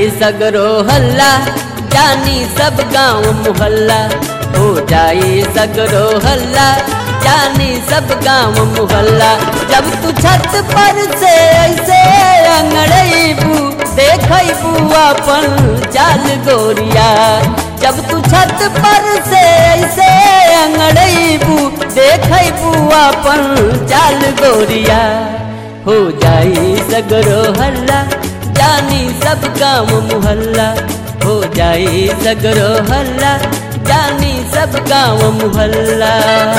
सगरो हल्ला जानी सब गांव मुहल्ला हो जाई सगरो हल्ला जानी सब गांव मुहल्ला जब तू छत पर से ऐसे अंगड़बू देखबू अपन चाल गोरिया जब तू छत पर से ऐसे अंगड़बू देखबू अपन चाल गोरिया हो जाई सगरो हल्ला जानी सब गांव मुहल्ला हो जाई सगरो हल्ला जानी सब गांव मुहल्ला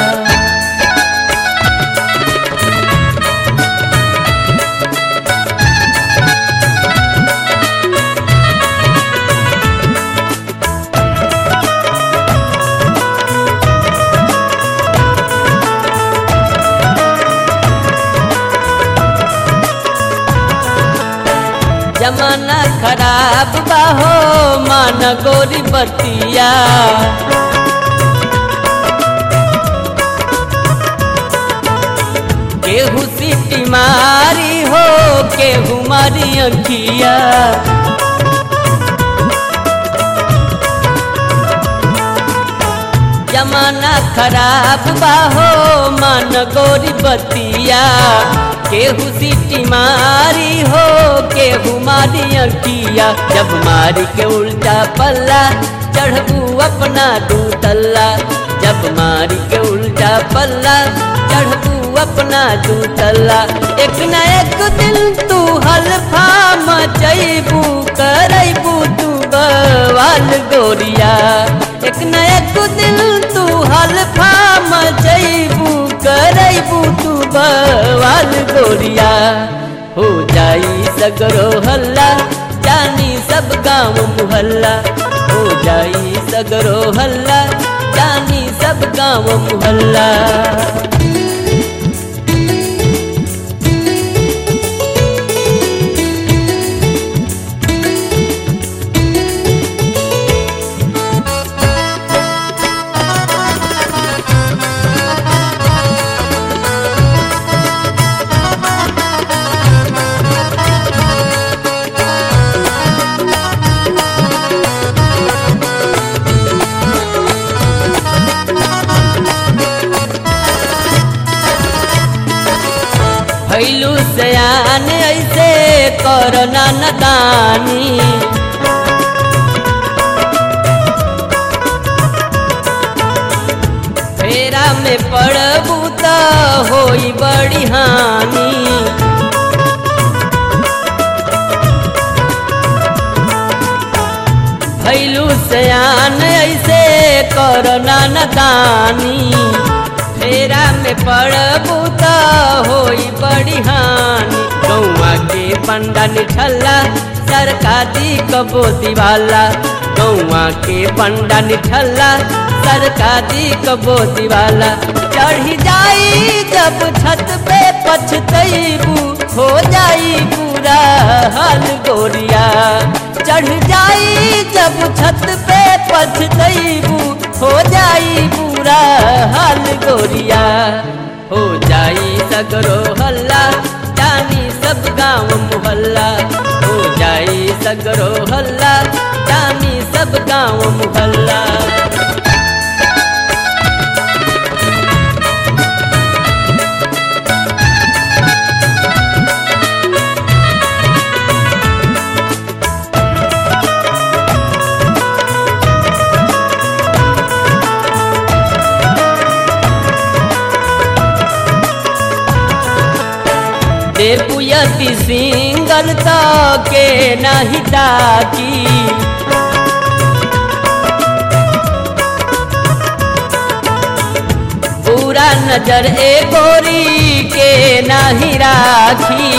जमाना खराब बाहो मान गोरी बतिया केहू सीटी मारी हो केहू मारी अंकिया जमाना खराब बाहो मान गोरी बतिया केहू सीटी मारी हो केहू मारी अंकिया जब मारी के उल्टा पल्ला चढ़बू अपना दू तल्ला जब मारी के उल्टा पल्ला चढ़बू अपना दू तल्ला एक न एक दिन तू हल्फा मचैबू करैबू तू बवाल गोरिया एक न एक दिन तू हल्फा मचैबू करैबू तू बवाल गोरिया हो जाई सगरो हल्ला जानी सब गांव मुहल्ला हो जाई सगरो हल्ला जानी सब गांव मुहल्ला भैलू सयान ऐसे करना नदानी फेरा में पड़बू त होई बड़ी हानि भैलू सयान ऐसे करना नदानी फेरा में पड़बू त होई बड़ी हानि गौआ के पंडा निठल्ला सरकारी कबो दिवाला गौआ के पंडा निठल्ला सरकारी कबो दिवाला चढ़ी जाई जब छत पे पछतैबू हो जाई पूरा हाल गोरिया चढ़ जाई जब छत पे पछतैबू हो जाई पूरा हाल गोरिया हो जाई सगरो हल्ला जानी सब गांव मुहल्ला हो जाई सगरो हल्ला जानी सब गांव मुहल्ला देपुयति सिंगल के नहीं ताकी पूरा नजर ए गोरी के नहीं राखी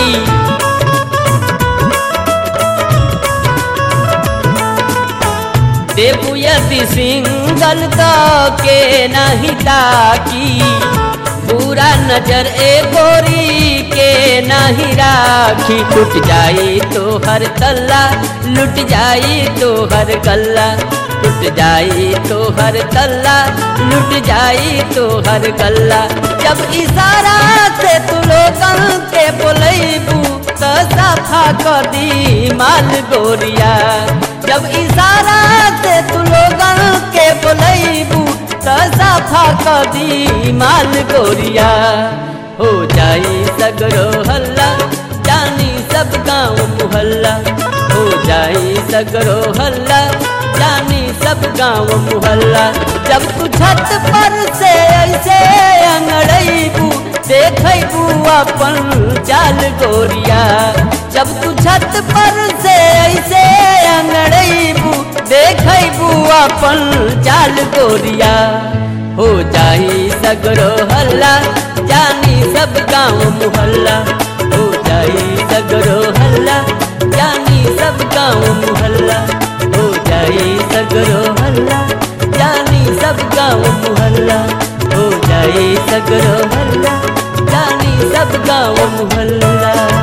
देपुयति सिंगल के नहीं ताकी पूरा नजर ए गोरी के नहीं राखी टूट जाई तो हर तल्ला लुट जाई तो हर गल्ला टूट जाई तो हर तल्ला लुट जाई तो हर गल्ला जब इशारा से तू लोगन के बोलैबू तो सब साफा कदी माल गोरिया जब इशारा से तू लोगन के बोलैबू त साफा कदी माल गोरिया हो जाई सगरो हल्ला जानी सब गाँव मुहल्ला हो जाई सगरो हल्ला जानी सब गाँव मुहल्ला जब तू छत पर से ऐसे अंगड़ैबू देखबू अपन चाल गोरिया जब तू छत पर से ऐसे अंगड़ैबू देखबू अपन चाल गोरिया हो जाई सगरो हल्ला जानी सब गाँव मुहल्ला हो जाई सगरो हल्ला जानी सब गाँव मुहल्ला हो जाई सगरो हल्ला जानी सब गाँव मुहल्ला हो जाई सगरो हल्ला जानी सब गाँव मुहल्ला